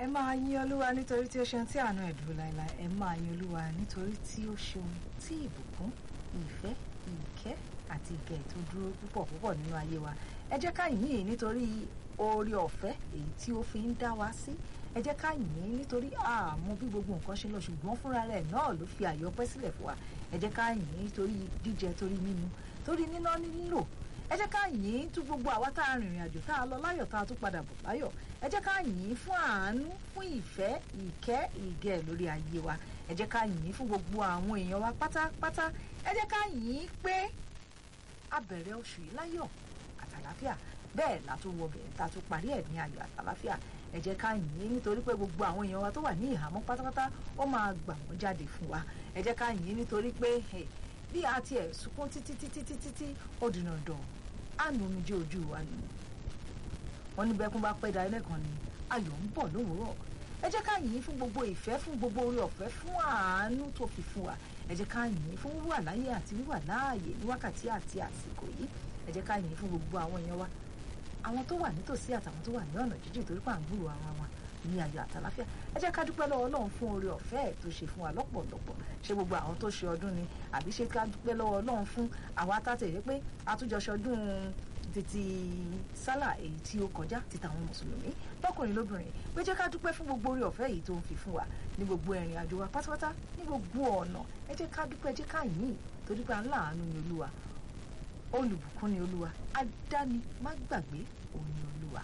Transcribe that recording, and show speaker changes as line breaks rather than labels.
ẹ máa yin olúwa nítorí tí ó ṣeun tí àánú ẹ̀ dúró láéláé ẹ máa yin olúwa nítorí tí ó ṣeun tí ìbùkún ìfẹ́ ìkẹ́ àti ìgẹ̀ tó dúró púpọ̀ púpọ̀ nínú ayé wa ẹ jẹ́ ká yìn ín nítorí oore ọ̀fẹ́ èyí tí ó fi ń dá wa sí ẹ jẹ́ ká yìn ín nítorí àmọ́ bí gbogbo nǹkan ṣe lọ ṣùgbọ́n fúnra rẹ̀ náà ló fi àyọpẹ́ sílẹ̀ fún wa ẹ jẹ́ ká yìn ín nítorí jíjẹ torí mímu torí níná nílò ẹ jẹ́ ká yìn ín tú gbogbo àwa tá a rìnrìn àjò tá a lọ láyọ̀ tá a tún padà bọ̀ láyọ̀ ẹ jẹ́ ká yìn ín fún àánú fún ìfẹ́ ìkẹ́ ìgẹ̀ lórí ayé wa ẹ jẹ́ ká yìn ín fún gbogbo àwọn èèyàn wa pátápátá ẹ jẹ́ ká yìn ín pé a bẹ̀rẹ̀ oṣù yìí láyọ̀ àtàláfíà bẹ́ẹ̀ la tún wọ bẹ̀rẹ̀ tá a tún parí ẹ̀ ní ayọ̀ àtàláfíà ẹ jẹ́ ká yìn ín nítorí pé gbogbo àwọn èèyàn wa tó wà ní ìhàmọ́ pátápátá ó máa gbà wọ́n jáde fún wa ẹ jẹ́ ká yìn ín nítorí pé bí a tiẹ̀ sunkún títí títí títí tí ó dìnnà dàn á nu omijé ojú wa nù wọ́n ní bẹ́kún bá pẹ́ da ẹlẹ́kan ni ayọ̀ ń bọ̀ lówùúrọ̀ ẹ jẹ́ ká yìn ín fún gbogbo ìfẹ́ fún gbogbo oore ọ̀fẹ́ fún àánú tó fi fún wa ẹ jẹ́ ká yìn ín fún wíwà láyé àti wíwà láàyè ní wákàtí àti àsìkò yìí ẹ jẹ́ ká yìn ín fún gbogbo àwọn èèyàn wa àwọn tó wà nítòsí àtàwọn tó wà ní ọ̀nà jíjìn torí pà ń gbúrò ara wa ní ayọ̀ àtàláfíà ẹ jẹ́ ká dúpẹ́ lọ́wọ́ Ọlọ́run fún oore ọ̀fẹ́ ẹ̀ tó ṣe fún wa lọ́pọ̀lọpọ̀ ṣé gbogbo àwọn tó ṣe ọdún ni àbí ṣé ká dúpẹ́ lọ́wọ́ Ọlọ́run fún àwa tàtẹ̀yẹ pé àtúnjọṣe ọdún títí sálà èyí tí ó kọjá ti tàwọn mùsùlùmí lọ́kùnrin lóbìnrin pé jẹ́ ká dúpẹ́ fún gbogbo oore ọ̀fẹ́ yìí tó ń fi fún wa ní gbogbo ìrìn àjò wa pátápátá ní gbogbo ọ̀nà ẹ jẹ́ ká dúpẹ́ ẹ jẹ́ ká yìn torí pé aláàánú ni Olúwa olùbùkún ni Olúwa adáni má gbàgbé òun ni Olúwa